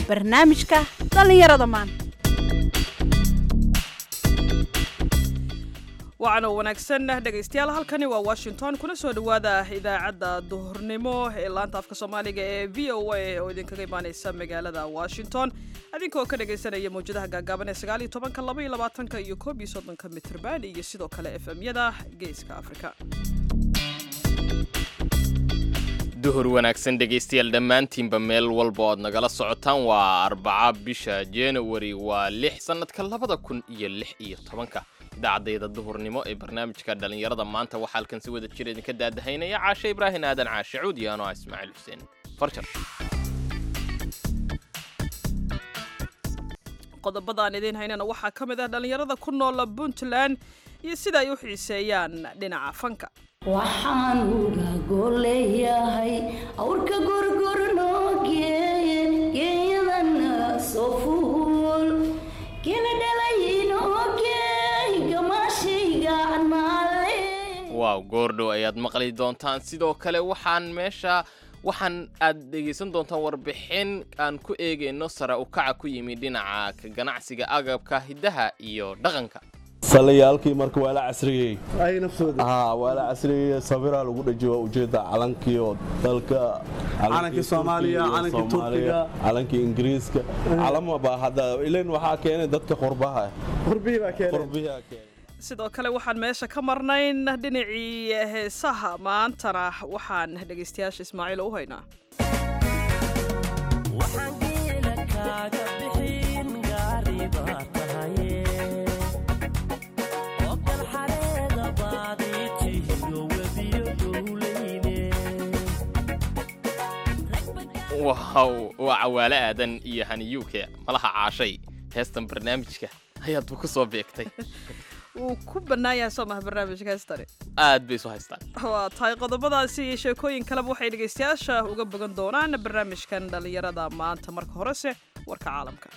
barnaamijka dhallinyarada maanta wacanoo wanaagsan dhegaystayaal halkani waa washington kuna soo dhowaada idaacadda duhurnimo ee laanta afka soomaaliga ee v o a oo idinkaga imaaneysa magaalada washington adinkoo ka dhagaysanaya mawjadaha gaagaaban ee sagaal iyo tobanka laba iyo labaatanka iyo koob iyo soddonka mitrban iyo sidoo kale f m-yada geeska afrika duhur wanaagsan dhegaystayaal dhammaantiinba meel walba oad nagala socotaan waa arbaca bisha januari waa lix sannadka labada kun iyo lix iyo tobanka idaacadayda duhurnimo ee barnaamijka dhallinyarada maanta waxaa halkan si wada jir idinka daadahaynaya caashe ibraahin aadan caashe cuud iyo anoa ismaaciil xuseen farjar qodobadaan idiin haynana waxaa ka mid ah dhallinyarada ku noola puntland iyo sida ay u xiiseeyaan dhinaca fanka waxaan uga goleeyahay awrka gorgornoo geeye geeyadana soo fuul gela dhalaynoo geey gamaashayga maale waaw goordhow ayaad maqli doontaan sidoo kale waxaan meesha waxaan aad dhegaysan doontaan warbixin aan ku eegayno sare u kaca ku yimi dhinaca ka ganacsiga agabka hiddaha iyo dhaqanka salayaalkii marka waa la casriyey ay naftooda haa waa la casriyey sabiraa lagu dhajiyo waa ujeeda calankii oo dalka Calankii Soomaaliya, Turkiga, calankii Soomaaliya, Turkiga. calankii ingiriiska calama baa hadda ilan waxaa keenay dadka qurbaha qurbihii baa keenay qurbihaa keenay sidoo kale waxaan meesha ka marnayn dhinacii heesaha maantana waxaan dhegaystayaasha ismaaciil u haynaa waaw waa cawaale aadan iyo haniyuuke malaha caashay heestan barnaamijka ayaadba ku soo beegtay wuu ku bannaan yahay soo maha barnaamijka heestani aad bay isu haystaan waa tahay qodobadaasi iyo sheekooyin kaleba waxay dhegaystayaasha uga bogan doonaan barnaamijkan dhallinyarada maanta marka horese warka caalamka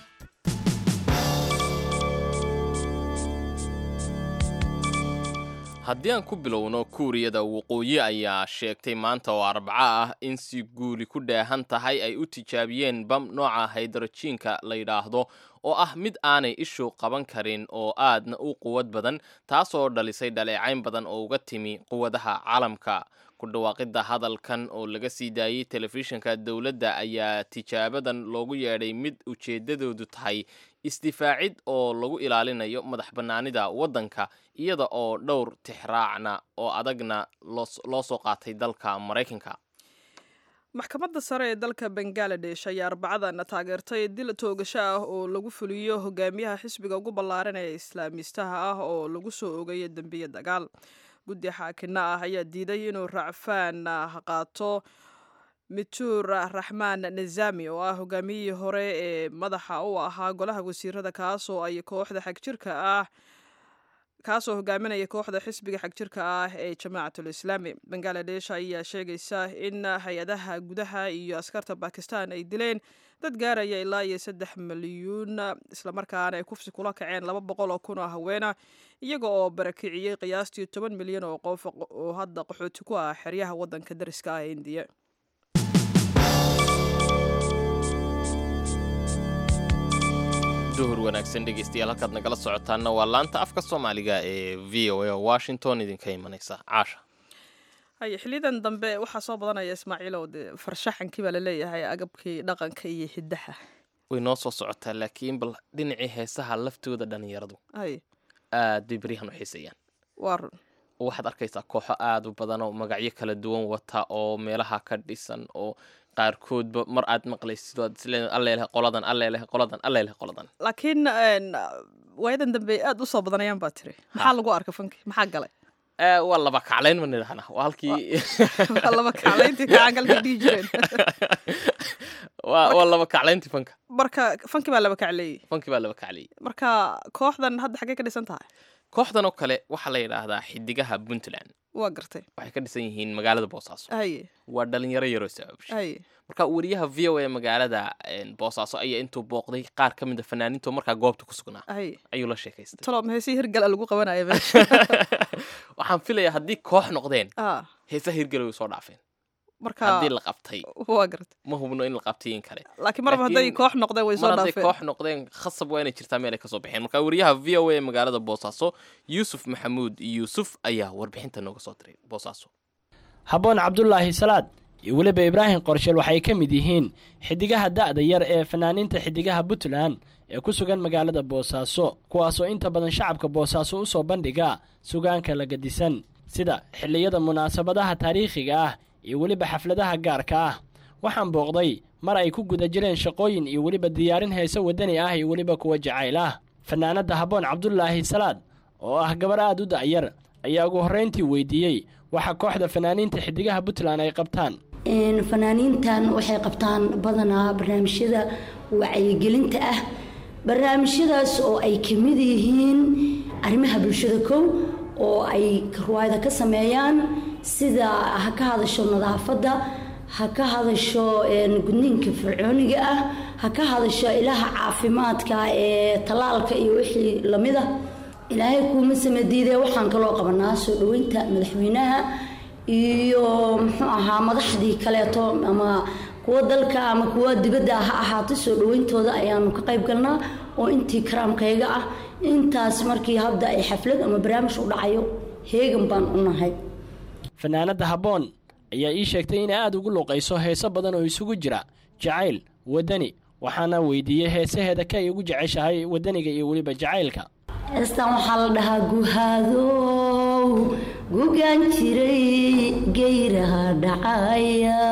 haddii aan ku bilowno kuuriyada waqooyi ayaa sheegtay maanta oo arbaco ah in si guuli ku dheehan tahay ay u tijaabiyeen bam nooca haydrojiinka la yidhaahdo oo ah mid aanay ishu qaban karin oo aadna u quwad badan taasoo dhalisay dhaleecayn badan oo uga timi quwadaha caalamka ku dhawaaqidda hadalkan oo laga sii daayey telefishinka dowladda ayaa tijaabadan loogu yeedhay mid ujeeddadoodu tahay isdifaacid oo lagu ilaalinayo madax bannaanida waddanka iyada oo dhowr tixraacna oo adagna loos- loo soo qaatay dalka maraykanka maxkamadda sare ee dalka bangaladesh ayaa arbacadan taageertay dil toogasho ah oo lagu fuliyo hogaamiyaha xisbiga ugu ballaaran ee islaamiistaha ah oo lagu soo ogayo dembiye dagaal guddi xaakina ah ayaa diiday inuu racfaan ah qaato mituur raxmaan nizami oo ah hogaamiyihii hore ee madaxa u ahaa golaha wasiirada kaasoo ay kooxda xagjirka ah kaasoo hogaaminaya kooxda xisbiga xagjirka ah ee jamaacatul islaami bangaladesh ayaa sheegaysa in hay-adaha gudaha iyo askarta bakistan ay dileen dad gaaraya ilaa iyo saddex milyuun islamarkaana ay kufsi kula kaceen laba boqol oo kun oo haweena iyaga oo barakiciyey qiyaastii toban milyan oo qof oo hadda qaxooti ku ah xeryaha waddanka dariska ah ee indiya duhur wanaagsan dhegaystayaal halkaad nagala socotaanna waa laanta afka soomaaliga ee v o a oo washington idinka imanaysa caasha haye xiliyadan dambe waxaa soo badanaya ismaaciilow dee farshaxankii baa laleeyahay agabkii dhaqanka iyo hiddaha way noo soo socotaa laakiin bal dhinacii heesaha laftooda dhallinyaradu haye aad bay beryahan u xiiseeyaan waa run oo waxaad arkaysaa kooxo aad u badan oo magacyo kala duwan wata oo meelaha ka dhisan oo qaarkoodba mar aad maqlaysid oo aad isleedahay alleeleh qoladan alleeleh qoladan alleeleh qoladan laakiin een, waayadan dambe aad u soo badanayaan baa tiri maxaa lagu arka fanki maxaa galay Eh, waa laba kaclayn ma nidhahnaa waa halkii Waa laba kaclayntii kacangalka dhihi jireen waa waa laba kaclayntii fanka marka fanki baa laba kacleeyey fanki baa laba kacliyey marka kooxdan hadda xaggee ka dhisan tahay kooxdan oo kale waxaa la yidhaahdaa xidigaha puntland waa gartay waxay ka dhisan yihiin magaalada boosaaso haye waa dhalinyaro yaroo sabaabshay haye marka wariyaha v o a magaalada een, boosaaso ayaa intuu booqday qaar ka mid a fanaaniinto markaa goobta ku sugnaa haye ayuu la sheekaystay talo heesii hirgala lagu qabanaya meesha waxaan filayaa haddii koox noqdeen ah heesa hirgala way soo dhaafeen marka haddii la qabtay waa garta ma hubno in la qabtay in kale laakiin marba hadday Laakiin koox noqdeen way soo mar hadday dhaafeen koox noqdeen khasab waa inay jirtaa meel ay kasoo baxeen marka wariyaha v o a ee magaalada boosaaso yuusuf maxamuud yuusuf ayaa warbixinta nooga soo diray boosaaso habboon cabdulaahi salaad iyo weliba ibraahim qorshel waxay ka mid yihiin xidigaha da'da yar ee fanaaniinta xidigaha puntland ee ku sugan magaalada boosaaso kuwaasoo inta badan shacabka boosaaso u soo bandhiga sugaanka la gadisan sida xilliyada munaasabadaha taariikhiga ah iyo weliba xafladaha gaarka ah waxaan booqday mar ay ku guda jireen shaqooyin iyo weliba diyaarin heese waddani ah iyo weliba kuwa jacayl ah fanaanadda habboon cabdulaahi salaad oo ah gabar aad u da'yar ayaa ugu horrayntii weydiiyey waxa kooxda fanaaniinta xidigaha puntland ay qabtaan Een, fanaaniintan waxay qabtaan badanaa barnaamijyada wacyigelinta ah barnaamijyadaas oo ay ka mid yihiin arrimaha bulshada kow oo ay ruwaayada ka sameeyaan sida ha ka hadasho nadaafadda ha ka hadasho een, gudniinka fircooniga ah ha ka hadasho ilaha caafimaadka ee tallaalka iyo wixii lamid ah ilaahay kuuma samadiidee waxaan kaloo qabanaa soo dhoweynta madaxweynaha iyo muxuu ahaa madaxdii kaleeto ama kuwa dalka ama kuwa dibadda ha ahaatay soo dhaweyntooda ayaanu ka qayb galnaa oo intii karaamkayga ah intaas markii hadda ay xaflad ama barnaamij u dhacayo heegan baan u nahay fanaanadda habboon ayaa ii sheegtay inay aad ugu luuqayso heeso badan oo isugu jira jacayl waddani waxaana weydiiyey heesaheeda ka ay ugu jeceshahay waddaniga iyo weliba jacaylka heestan waxaa la dhahaa guhaadow gugaan jiray geyraha dhacaya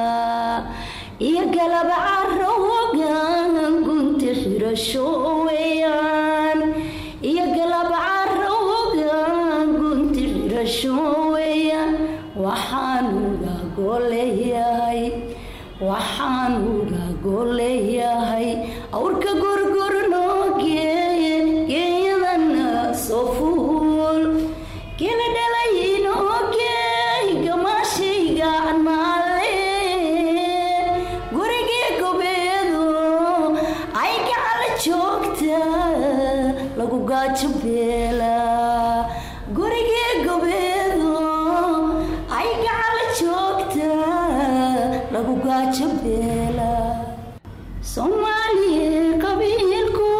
iyo galaba carowgan gunti xirasho weeyaan iyo galaba carowgan gunti xirasho weeyaan waxaan uga goleeyahay waxaan uga goleeyahay awrka gorgornoo geeye geeyadana soo fuul kala dhalaynoo geey gamaashayga naale gurigii gobeedo ay gacala joogta lagu gaajo beela gurigii gobeedo ay gacala joogta lagu gaajo beela soomaaliya qabiilku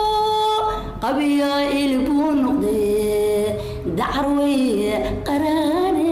qabiyaa'il buu noqdee dacarweye qaraane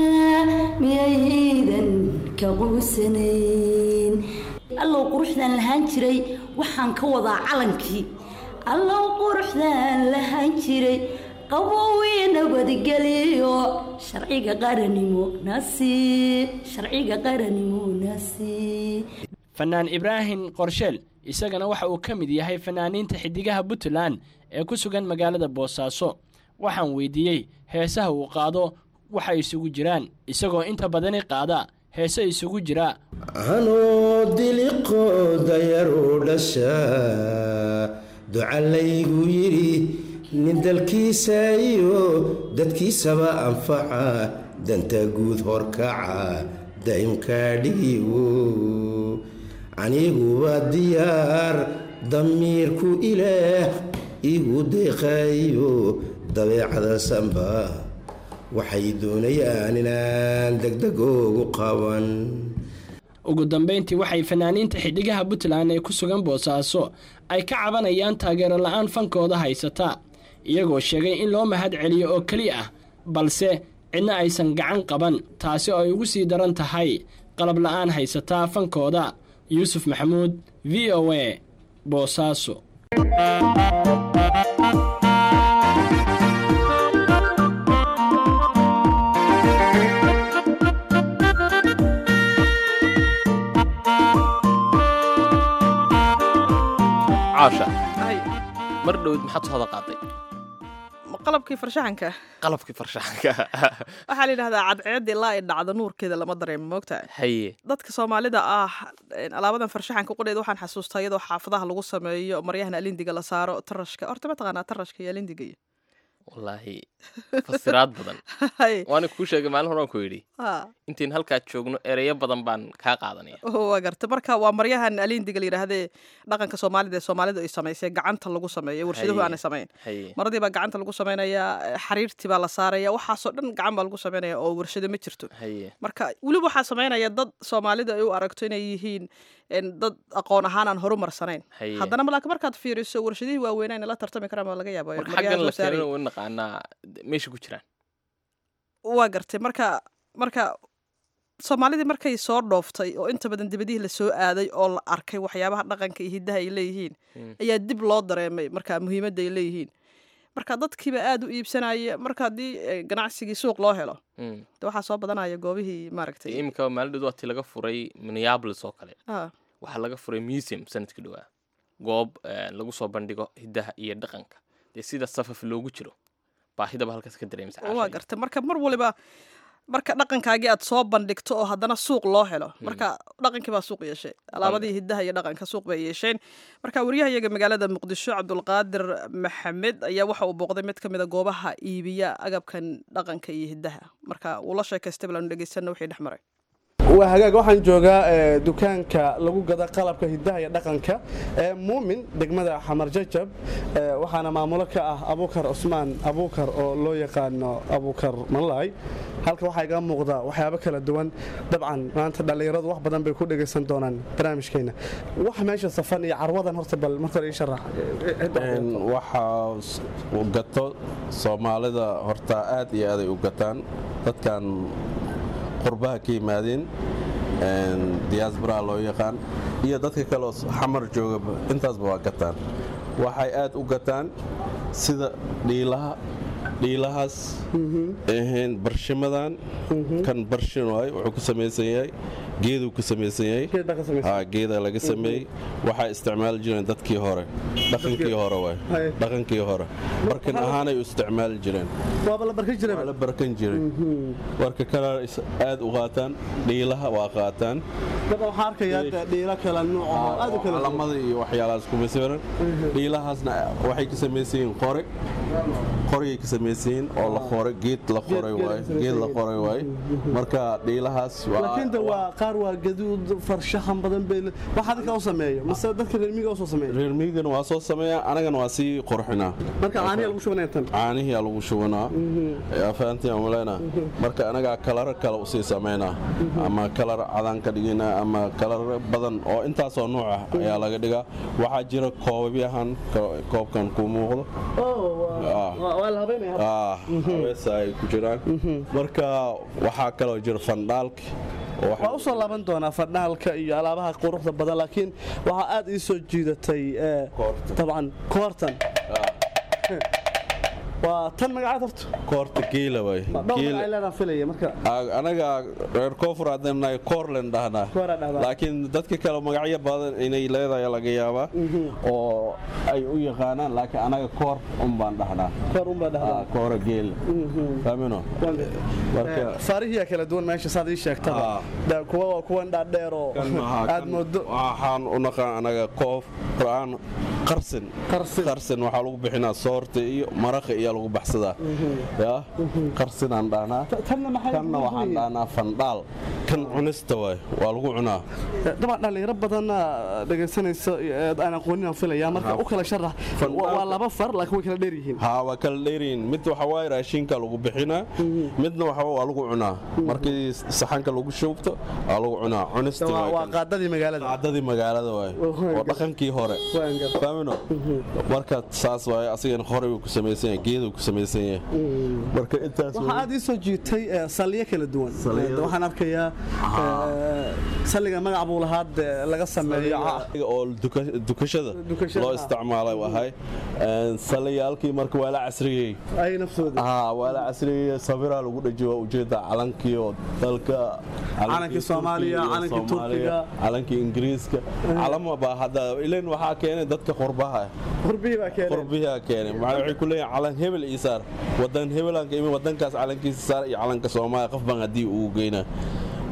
miyaydan ka quusanayn allow quruxdaan lahaan jiray waxaan ka wadaa calankii allow quruxdaan lahaan jiray qabowiyo nabadgeliyo sharciga qaranimo nasiib sharciga qaranimo nasiib fanaan ibraahim qorsheel isagana waxa uu ka mid yahay fanaaniinta xidigaha puntland ee ku sugan magaalada boosaaso waxaan weydiiyey heesaha uu qaado waxa isugu jiraan isagoo inta badani qaada heese isugu jira anoo diliqooda yaruu dhashaa duca laygu yidhi nin dalkiisa iyo dadkiisaba anfaca danta guud horkaca daa'imkaa dhigiwo aniguba diyaar damiirku ilaah igu deeqayo dabeecada samba waxay doonayaan inaan degdegoogu qaban ugu dambayntii waxay fanaaniinta xidhigaha puntland ee ku sugan boosaaso ay ka cabanayaan taageero la-aan fankooda haysata iyagoo sheegay in loo mahad celiyo oo keli ah balse cidna aysan gacan qaban taasi oo ay ugu sii daran tahay qalab la-aan haysataa fankooda yuusuf maxamuud v o a boosaaso caasha Ay, mar dhowd maxaad soo hada qaaday ma qalabkii farshaxanka qalabkii farshaxanka waxaa la yidhahdaa cadceed ilaa ay dhacdo nuurkeeda lama dareemo moogtahay haye dadka soomaalida ah een, alaabadan farshaxanka qudheed waxaan xasuustaa iyadoo xaafadaha lagu sameeyo maryahan alindiga la saaro tarashka horta ma taqaanaa tarashka iyo alindiga iyo wallaahi fasiraad badan Hay. waana kuu sheegay maalin horaan ku yidhi Ah. intiin halkaa joogno ereyo badan baan kaa qaadanaya Oh, waa garta marka waa maryahan aliindiga la yidhaahdee dhaqanka soomaalida ee soomaalidu ay samaysay gacanta lagu sameeyo warshaduhu Haye. aanay samayn haye maradii baa gacanta lagu samaynayaa eh, xariirtii baa la saaraya waxaasoo dhan gacan baa lagu samaynaya oo warshado ma jirto haye marka weliba waxaa samaynaya dad soomaalida ay u aragto inay yihiin en, dad aqoon ahaan aan horumarsanayn haye haddana laakiin markaad fiiriso warshadihii waaweynaa inay la tartami karaan baa laga yaaba marka maryaha xaggan la soo saaraya. keenana u naqaanaa meesha ku jiraan waa gartay marka marka soomaalidii markay soo dhooftay oo inta badan dibadihii lasoo aaday oo la arkay waxyaabaha dhaqanka iyo hiddaha ay leeyihiin Mm. ayaa dib loo dareemay marka muhiimadda ay leeyihiin marka dadkiiba aad u iibsanaya marka haddii eh, ganacsigii suuq loo helo Mm. de waxaa soo badanaya goobihii dee maaragtay iminka maalidhood waa ti laga furay minneapolis oo kale Ah, waxaa laga furay museum sanadkii dhowaa goob eh, lagu soo bandhigo hiddaha iyo dhaqanka dee sida safaf loogu jiro baahidaba halkaas ka dareemsa waa gartay marka mar waliba marka dhaqankaagii aad soo bandhigto oo haddana suuq loo helo marka dhaqankii baa suuq yeeshay alaabadii hiddaha iyo dhaqanka suuq bay yeesheen marka wariyahayaga magaalada muqdisho cabdulqaadir maxamed ayaa waxa uu booqday mid ka mid a goobaha iibiya agabkan dhaqanka iyo hiddaha marka uu la sheekaystay balaanu dhegeysana wixii dhex maray waa hagaag waxaan joogaa ee, dukaanka lagu gada qalabka hidaha iyo dhaqanka ee muumin degmada xamar jajab ee, waxaana maamulo ka ah abuukar cusmaan abuukar oo loo yaqaano abuukar malaay halka waxaa iga muuqda waxyaabo kala duwan dabcan maanta dhallinyaradu wax badan bay ku dhegaysan doonaan barnaamijkeena wax meesha safan iyo carwadan horta bal marka hore ii sharax Een, waxaa s- u gato soomaalida horta aad iyo aaday u gataan dadkan qurbaha ka yimaadeen een, diaspora loo yaqaan iyo dadka kale oo s- xamar joogaba intaasba waa gataan waxay aad u gataan sida dhiilaha dhiilahaas ahayn barshimadan kan barshin waay wuxuu ku samaysan yahay geeduu ku samaysan yahay Geed baa ka samaysan. haa geeda laga sameeyey waxaa isticmaali jireen dadkii hore dhaqankii hore waay Haye. dhaqankii hore barkin ahaanay u isticmaali jireen waaba la barkan jiray waa la barkan jiray warka kale is- aad u qaataan dhiilaha waa qaataan dabcan waxaan arkayaa dee dhiilo kala nuuc oo aad u kala duwan. calamada iyo waxyaalahaas kuma sawiran dhiilahaasna waxay ka samaysan yihiin qore qoriyay ka samaysan yihiin oo la qoray geed la qoray geed waay ka samaysan geed la yahay. qoray waay marka dhiilahaas waa laakiin de waa qaar waa gaduud farshaxan badan bay le- wax adinka u sameeyo mase dadka reer miyiga u soo sameeya reer miigana waa soo sameeyaa anagana waa sii qurxinaa marka caanihi lagu shubanaya tan caanihiyaa lagu shubanaa afahantiya maleyna marka anagaa kalaro kale usii samaynaa ama kalar cadaan ka dhiginaa ama kalar badan oo intaasoo nuuc ah ayaa laga dhigaa waxaa jira koobabyahan ko- koobkan ku muuqdo Ah. waa la habeynaya ah habeesa ay ku jiraan marka waxaa kaloo jira fandhaalki oo waxa- waa u soo laaban doonaa fadhaalka iyo alaabaha quruxda badan laakiin waxaa aad ii soo jiidatay ee, Koorta. dabcan koortan waa tan magacaad horta koorta geela waay dhowr magac ay Geela- leedaan filaya marka Aa, anaga reer koonfur haddaan nahay koorlen dhahnaa Kooraa dhahdaa. laakiin dadka kale magacyo badan inay leedahay laga yaabaa oo ay u yaqaanaan laakiin anaga koor un baan dhahnaa koor unbaa dhahdaa Aa, koora geel faamino marka faarihiya kala duwan meesha saad ii sheegtaba Ah. Da- kuwa waa kuwan dhaadheer oo kan maxaa- aad kan moodo waxaan u naqaan anaga koof qur'aan qarsin Qarsin. qarsin waxaa lagu bixinaa soorta iyo maraqa iyo lagu baxsadaa ya qarsinaan dhahnaa tanna maxay kanna ugu waxaan yihiin? dhahnaa fandhaal kan cunista waay waa lagu cunaa dabcan dhallinyaro badanna dhegaysanaysa ee aan aqoonin aan filaya marka u kala sharax Fandhaalka. waa laba far laakiin way kala dheer yihiin haa waa kala dheeriin mid waxa waaye raashinka lagu bixinaa midna waxa waa lagu cunaa markii saxanka lagu shubto waa lagu cunaa cunista waa waay waa kan. qaadadii magaalada caadadii magaalada waay Waan oo dhaqankii hore Waan gartay. faamino marka saas waaye asigana horey uu ku samaysan yahay geeduu ku samaysan yahay marka intaas waxaa aad ii soo jiitay ee, salliyo kala duwan Saldhigyada. Ee, waxaan arkayaa ee, salliga magac buu lahaa dee laga sameeyo ca- oo duka- dukashada Dukashada, loo ah. isticmaalay wahay saliyaalkii marka waa la casriyey ay naftooda haa waa la casriyey sabiraa lagu dhajiyo waa ujeeda calankii oo dalka Calankii Soomaaliya, Turkiga, calankii Soomaaliya, Turkiga. calankii ingiriiska calama baa hadda ilan waxaa keenay dadka qurbaha qurbihii baa keenay qurbiyaa keenay maxaa waxay ku leeyihin calan hebel ii saar wadan hebelanka imi wadankaas calankiisa saar iyo calanka soomaaliya qof baan haddii ugu geynaa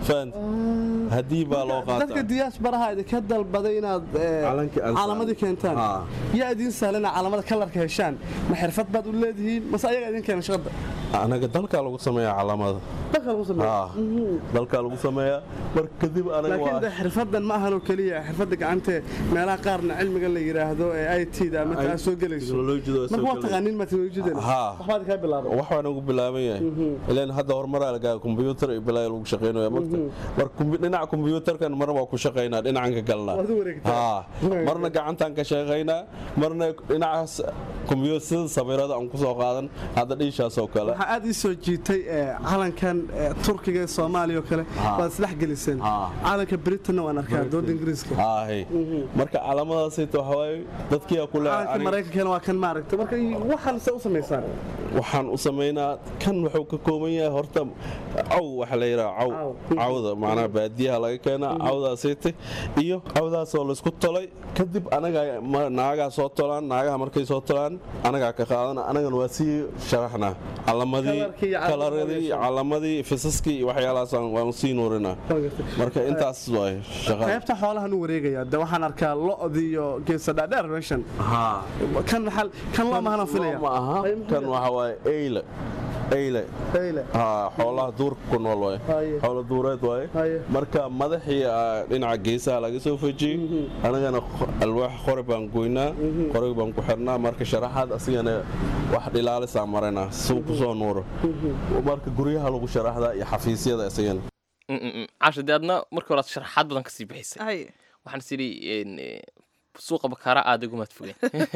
fahant haddii baa loo dadka qaataa diyaasbaraha idinka dalbaday inaad eh, Calankii aan calamadii saaran. keentaan Haa. yaa idiin sahlana calamada kalarka heshaan ma xirfad baad u leedihiin mase ayaga idin keena shaqada anaga dalkaa lagu sameeyaa calaamada dalka lagu sameeyo Haa, dalkaa lagu sameeyaa mar kadib anaga laakiin de waa xirfadan ma ahan oo keliya xirfadda gacante meelaha qaarna cilmiga la yidhaahdo ee i t da ama taa soo gelayso teknolojiyada waa soo marka waa gelaya. taqaaniin ma teknolojiyadana Haa. waxbaad kaa bilaabay wax baan ugu bilaaban yahay ilaan hadda horumaraa lagaa kombiyuutar iyo bilaa lagu shaqaynaya magta mar kumbi- dhinaca kombiyuutarkan marna waa ku shaqaynaa dhinacan ka galnaa Waad u wareegtaa. Haa. marna gacantaan ka shaqaynaa marna dhinacaas kombiyuutar sida sawirada aan kusoo qaadan hadda dhiishaas oo kale waxaa aad ii soo jiitay eh, calankan eh, turkiga ee soomaaliya oo kale Haa. waad isdhex geliseen Haa. calanka britanna waan arkaa dooda ingiriiska haahay marka calaamadaasayta waxawaaye dadkiyaa ku calanka leeyahay maraykankana waa kan maaragta marka waxaan se u samaysaan waxaan u samaynaa kan wuxuu ka kooban yahay horta caw waxa la yidhaha caw Caw. cawda macnaha baadiyaha laga keenaa cawdaasayte iyo cawdaasoo laysku tolay kadib anaga ma- naagaha soo tolaan naagaha markay soo tolaan anagaa ka qaadana anagana waa sii sharaxnaa calamadii Kalarkii iyo calamadii kalaradii waa calamadii fisaskii iyo waxyaalahaas waan sii nuurinaa marka intaas waay shaqada qaybta xoolahan u wareegaya de waxaan arkaa lo-di iyo geesa dhaadheer meeshan kan maxal kan loo mahana filaya ma aha kan waxa waaye eyle eyle Eyle. haa xoolaha duurka ku nool waaye Haye. xoolo duureed waaye Haye. marka madaxii ah, dhinaca geesaha laga soo fejiyey anagana qo- alwaax qori baan goynaa qorig baan ku xirnaa marka sharaxaad asigana wax dhilaalisaan maranaa suu ku soo nuuro marka guryaha lagu sharaxdaa iyo xafiisyada isagana casha dee adna markii horaad sharaxaad badan kasii bixisay hay waxaan is idhi een, eh, suuqa bakaara aad igumaad fogeen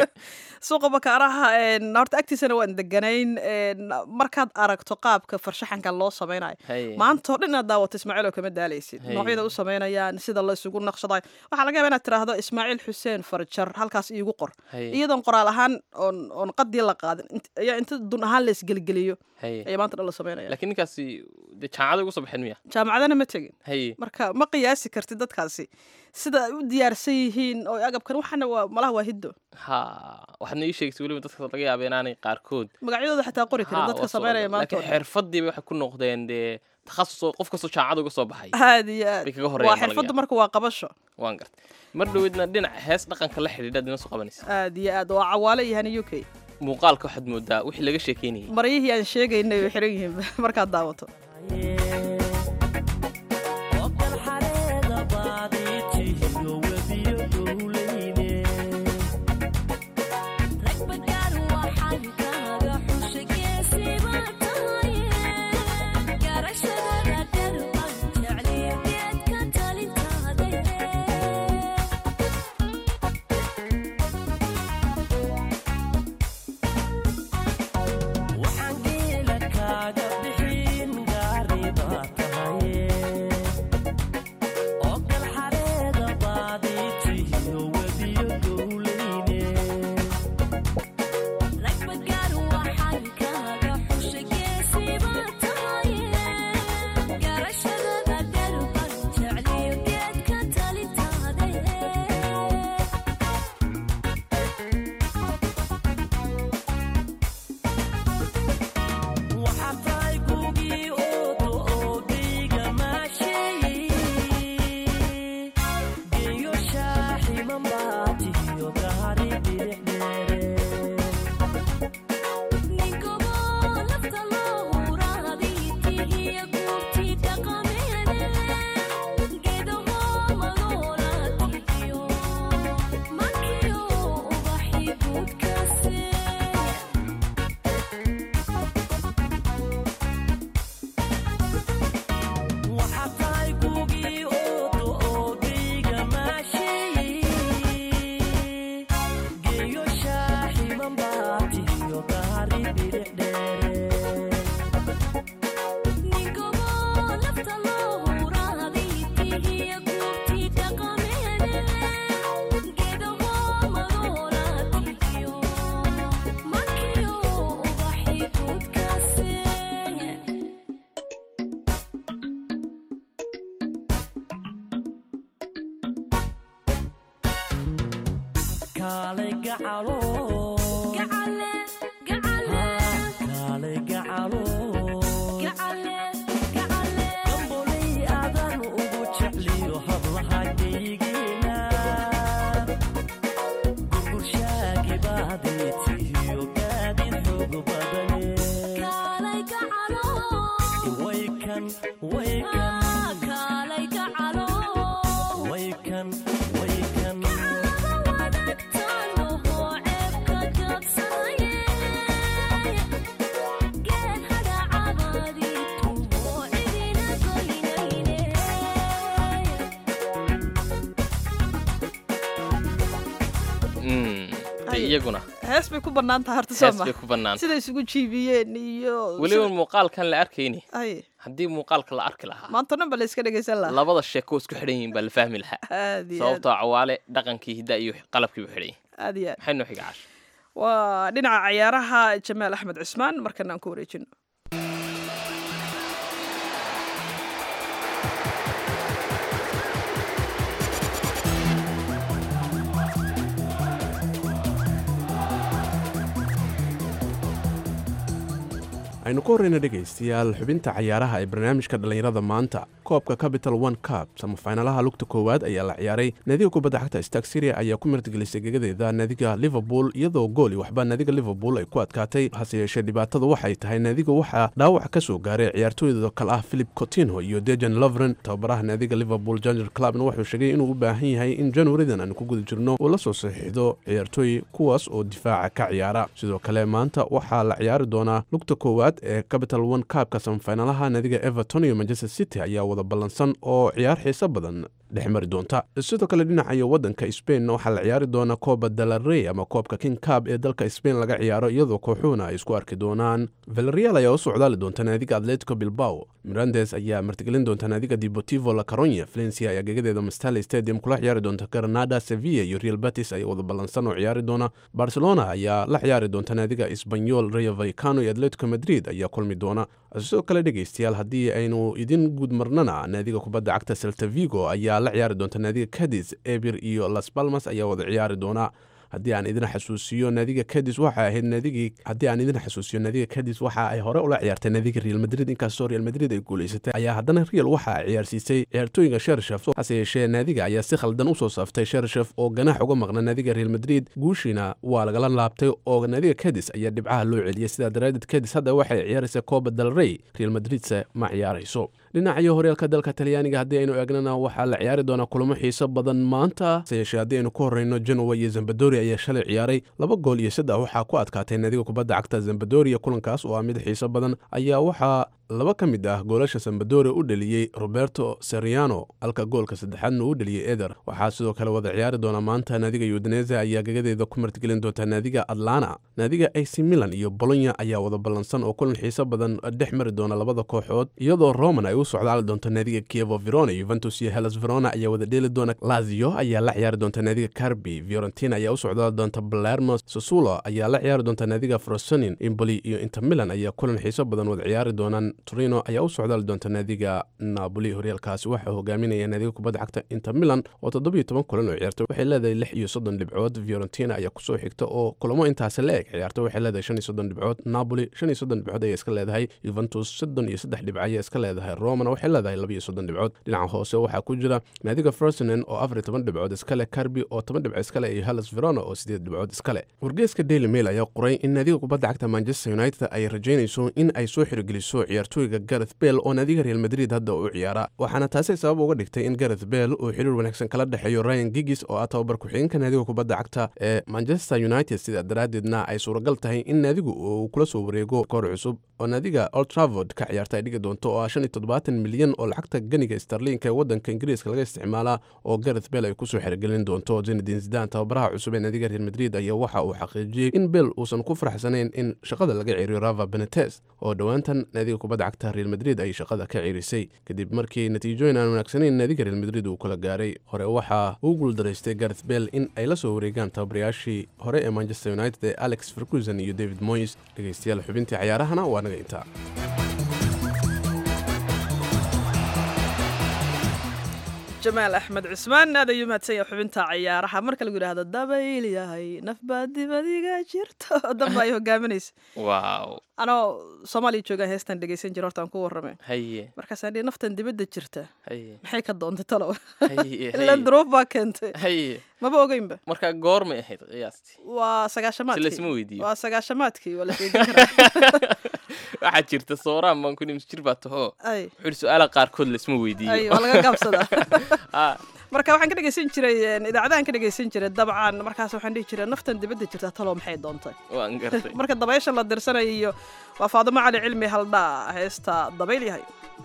suuqa bakaaraha een, horta agtiisana waan deganayn een, markaad aragto qaabka farshaxanka loo samaynayo Haye. maanta oo dhan inaad daawato ismaaciil oo kama daalaysid Haye. noocyada u samaynayaan sida la isugu naqshadayo waxaa laga yaaba inaad tiraahdo ismaaciil xuseen farjar halkaas iigu qor Haye. iyadoon qoraal ahaan oon oon qadii la qaadin int- ayaa inta dun ahaan la isgelgeliyo Haye. ayaa maanta dhan la samaynaya laakiin ninkaasi dee jaamacada ugu soo baxeen miya jaamacadana ma tegin haye marka ma qiyaasi kartid dadkaasi sida ay u diyaarsan yihiin oo agabkan waxana waa malaha waa hiddo ha waxaadna ii sheegtay weliba dadka laga yaaba inaanay qaarkood magacyadooda xataa qori karin Ha, dadka waa soo samaynaya ogaan. maanta oo laakiin dhan. xirfadiiba waxay ku noqdeen dee takhasus oo qof kastoo jaamacada uga soo baxay aad iyo aad Bay kaga horeeyaan waa xirfaddu malaga. marka waa qabasho waan gartay mar dhoweedna dhinaca hees dhaqanka la xidhiidha dina soo qabanaysa aad iyo aad waa cawaale iyo hani u k muuqaalka waxaad moodaa wixii laga sheekeynayay maryihii aan sheegaynay way xiran yihiin markaad daawato Gamboli Mm, de iyaguna hees bay ku bannaan tahay horta hees sooma bay ku bannaan siday isugu jiibiyeen iyo weliba muuqaalkan la arkayni ay haddii muuqaalka la arki lahaa maanta dhan ba la iska dhegaysan lahaa labada sheeko isku xidhan yihiin baa la fahmi lahaa aad iyo aad sababtoo cawaale dhaqankii hidda iyo qalabkii bu xidhan yihin aad iyo aad maxay noo xiga cash waa dhinaca cayaaraha jamaal axmed cismaan markana aan ku wareejino aynu ka horreyna dhegaystayaal xubinta cayaaraha ee barnaamijka dhallinyarada maanta koobka capital one cup samafaynalaha lugta koowaad ayaa la ciyaaray naadiga kubadda xagta stark syria ayaa ku martigelisay gegadeeda naadiga liverpool iyadoo gooli waxba naadiga liverpool ay ku adkaatay hase yeeshee dhibaatadu waxay tahay naadiga waxaa dhaawac ka soo gaaray ciyaartooyda kale ah philip cotinho iyo dejan lovren tababaraha naadiga liverpool janger clubna wuxuu sheegay inuu u baahan yahay in januaridan aanu ku guda jirno uu la soo saxiixdo ciyaartooy kuwaas oo difaaca ka ciyaara sidoo kale maanta waxaa la ciyaari doonaa lugta koowaad ee capital one kaabka samafaynalaha naadiga everton iyo manchester city ayaa wada ballansan oo ciyaar xiiso badan dhex mari doonta sidoo kale dhinacayo wadanka spain waxaa la ciyaari doona kooba dalarey ama koobka king cab ee dalka spain laga ciyaaro iyadoo kooxuhuna ay isku arki doonaan valerial ayaa u socdaali doonta naadiga atletico bilbao mirandes ayaa martigelin doonta naadiga deportivo la caronya valencia ayaa gegadeeda mastale stadium kula ciyaari doonta granada sevilla iyo real batis ayaa wada ballansan oo ciyaari doona barcelona ayaa la ciyaari doonta naadiga esbanyol rayo valcano iyo atletico madrid ayaa kulmi doona sidoo kale dhegaystayaal haddii aynu idin guud marnana naadiga kubadda cagta selta vigo ayaa la ciyaari doonta naadiga cadis ebir iyo las balmas ayaa wada ciyaari doona haddii aan idin xasuusiyo naadiga cadis waxay ahayd naadigii haddii aan idin xasuusiyo naadiga cadis waxa ay hore ula ciyaartay naadiga real madrid inkastoo real madrid ay guulaysatay ayaa haddana real waxa ay ciyaarsiisay ciyaartooyinka shershef hase yeeshee naadiga ayaa si khaldan usoo saaftay shershef oo ganaax uga maqna naadiga real madrid guushiina waa lagala laabtay oo naadiga cadis ayaa dhibcaha loo celiyay sidaa daraadeed cadis hadda waxay ciyaaraysa coba del rey real madridse ma ciyaarayso dhinacayo horyaalka dalka talyaaniga haddii aynu eegnana waxaa la ciyaari doonaa kulamo xiiso badan maanta hase yeeshee haddii aynu ku horreyno genowa iyo zambadori ayaa shalay ciyaaray laba gool iyo saddex waxaa ku adkaatay naadiga kubadda cagta zambadoria kulankaas oo ah mid xiiso badan ayaa waxaa laba ka mid ah goolasha sambadore u dheliyey roberto seriano halka goolka saddexaadna uu dheliyey eder waxaa sidoo kale wada ciyaari doona maanta naadiga yudaneza ayaa gagadeeda ku martigelin doonta naadiga atlana naadiga ac milan iyo bolonya ayaa wada ballansan oo kulan xiiso badan dhex mari doona labada kooxood iyadoo roman ay u socdaali doonto naadiga kievo verona yuventus iyo helas verona ayaa wada dheeli doona lazio ayaa la ciyaari doonta naadiga carbi fiorentina ayaa u socdaali doonta balermo sosulo ayaa la ciyaari doonta naadiga frosonin imboli iyo inter milan ayaa kulan xiiso badan wada ciyaari doonaan torino ayaa u socdaali doonta naadiga napoli horyaalkaasi waxaa hogaaminaya naadiga kubadda cagta inter milan oo toddobiyo toban kulan oo ciyaarta waxay leedahay lix iyo soddon dhibcood fiorentina ayaa kusoo xigta oo kulamo intaasi la eg ciyaarta waxay leedahay shan iyo soddon dhibcood napoli shan iyo soddon dhibcood ayay iska leedahay yuventus soddon iyo saddex dhibco ayay iska leedahay romana waxay leedahay laba iyo soddon dhibcood dhinaca hoose waxaa ku jira naadiga frosinен oo afar iyo toban dhibcood iskale carbi oo toban dhibco iskale iyo hellas verona oo sideed dhibcood iskale wargeeska daily mail ayaa qoray in naadiga kubadda cagta manchester united ay rajaynayso in ay soo xirogeliso ciyaartooyga gareth bell oo naadiga real madrid hadda u ciyaara waxaana taasi sabab uga dhigtay in gareth bell uu xiriir wanaagsan kala dhexeeyo ryan gigis oo ah tababar ku-xigeenka naadiga kubadda cagta ee manchester united sidaa daraaddeedna ay suuragal tahay in naadigu uu kula soo wareego koor cusub oo naadiga old travord ka ciyaarta ay dhigi doonto oo ah shan iyo toddobaatan milyan oo lacagta ganiga starliinka ee waddanka ingiriiska laga isticmaalaa oo gareth bell ay kusoo xirigelin doonto zinedin zidan tababaraha cusub ee naadiga real madrid ayaa waxa uu xaqiijiyey in bell uusan ku faraxsanayn in shaqada laga ceriyo rava benetes oo dhowaantan naadiga kubadda cagta real madrid ay shaqada ka cerisay kadib markii natiijooyin aan wanaagsanayn naadiga real madrid uu kula gaaray hore waxaa uu guuldaraystay gareth bell in ay la soo wareegaan tababarayaashii hore ee manchester united ee alex ferguson iyo david moyes dhegeystayaal xubintii cayaarahana waa naga intaa jamaal axmed cusmaan aad ayuu mahadsan yahay xubinta ciyaaraha marka lagu yidhaahdo dabayl yahay nafbaa dibadiga jirto danba ay hogaaminaysa waaw anoo soomaaliya joogaan heestan dhegeysan jira hortaan ku warramay haye markaasaan dhihi naftan dibadda jirta haye maxay ka doontay talow haye ilan haye duruuf baa keentay haye maba ogeynba marka goormay ahayd qiyaastii waa si sagaashamaadkii laysma weydiiyo waa sagaashamaadkii waa la sheegin karaa waxaa jirta sooraan baan ku nimis jir baa tahoo ay wuxuu yidhi su-aalaha qaarkood laisma ay weydiiyo waa laga gaabsadaa Ah, marka waxaan ka dhegeysan jiray een, idaacadahan ka dhegeysan jiray dabcan markaas waxaan dhihi jiray naftan dibadda jirta talo maxay doontay waan gartay marka dabaysha la dirsanayo iyo waa faadimo cali cilmi haldhaa heesta dabayl yahay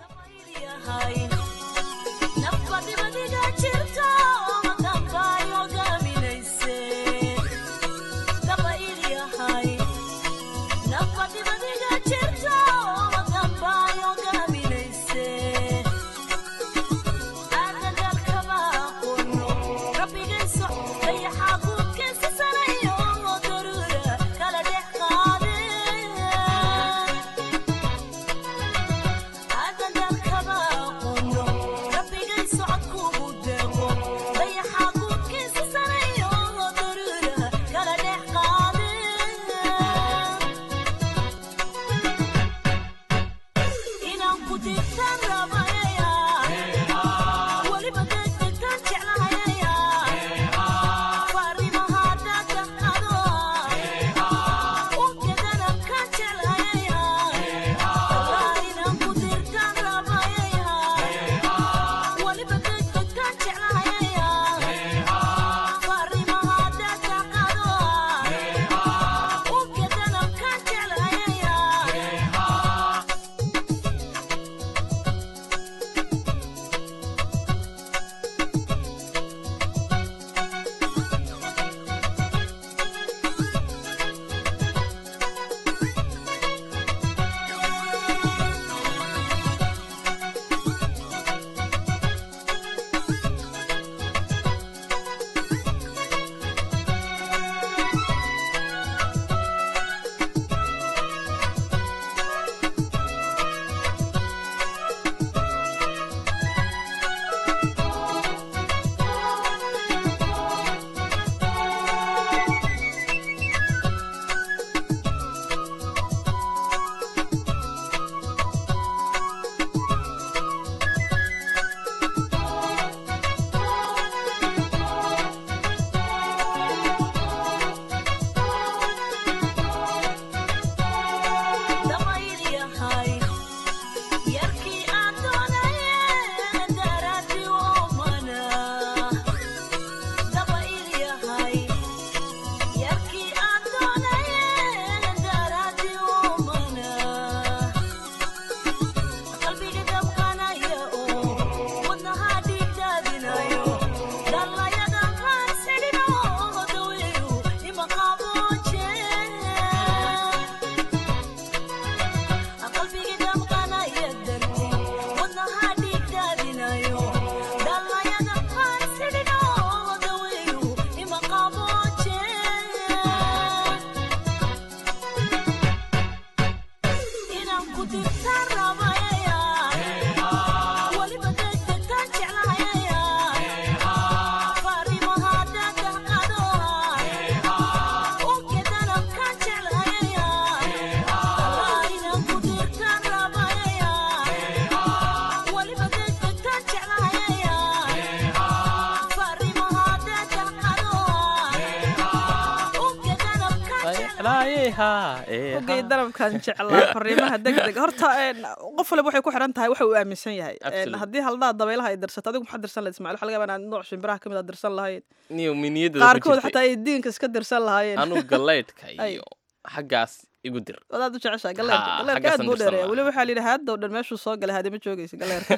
ogay darabkan jeclaa fariimaha degdeg horta qof waliba waxay ku xiran tahay waxa uu aaminsan yahay haddii haldaa dabaylaha ay dirsato adigu maxaa dirsan lahayd ismaciil waxa laga yaabaa inaad nooc shimbiraha kamid a dirsan lahayd niyo miniyada qaarkood xataa ay diinka iska dirsan lahaayeen anu galeydhka iyo xaggaas igu dir wadaad u jeceshaa galeerka galeerka aad buu dheereeya weliba waxaa la yidhi haaddow dhan meeshuu soo galay haadima joogaysa galeerka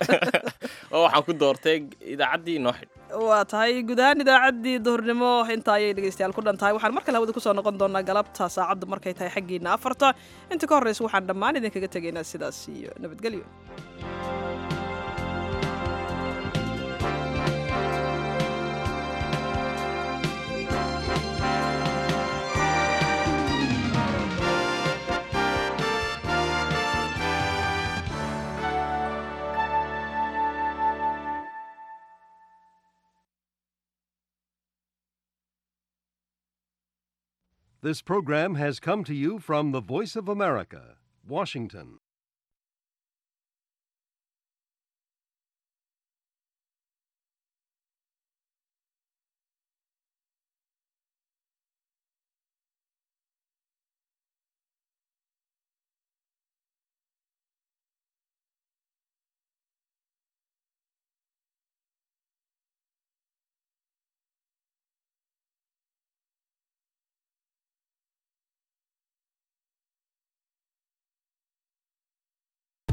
oo waxaan ku doortay idaacaddii inoo xidh waa tahay guud ahaan idaacaddii duhurnimo intaa ayay dhegeystayaal ku dhan tahay waxaan mar kale hawada kusoo noqon doonaa galabta saacaddu markay tahay xaggiina afarta inta ka horreysa waxaan dhammaan idinkaga tegaynaa sidaas iyo nabadgelyo This program has come to you from the Voice of America, Washington.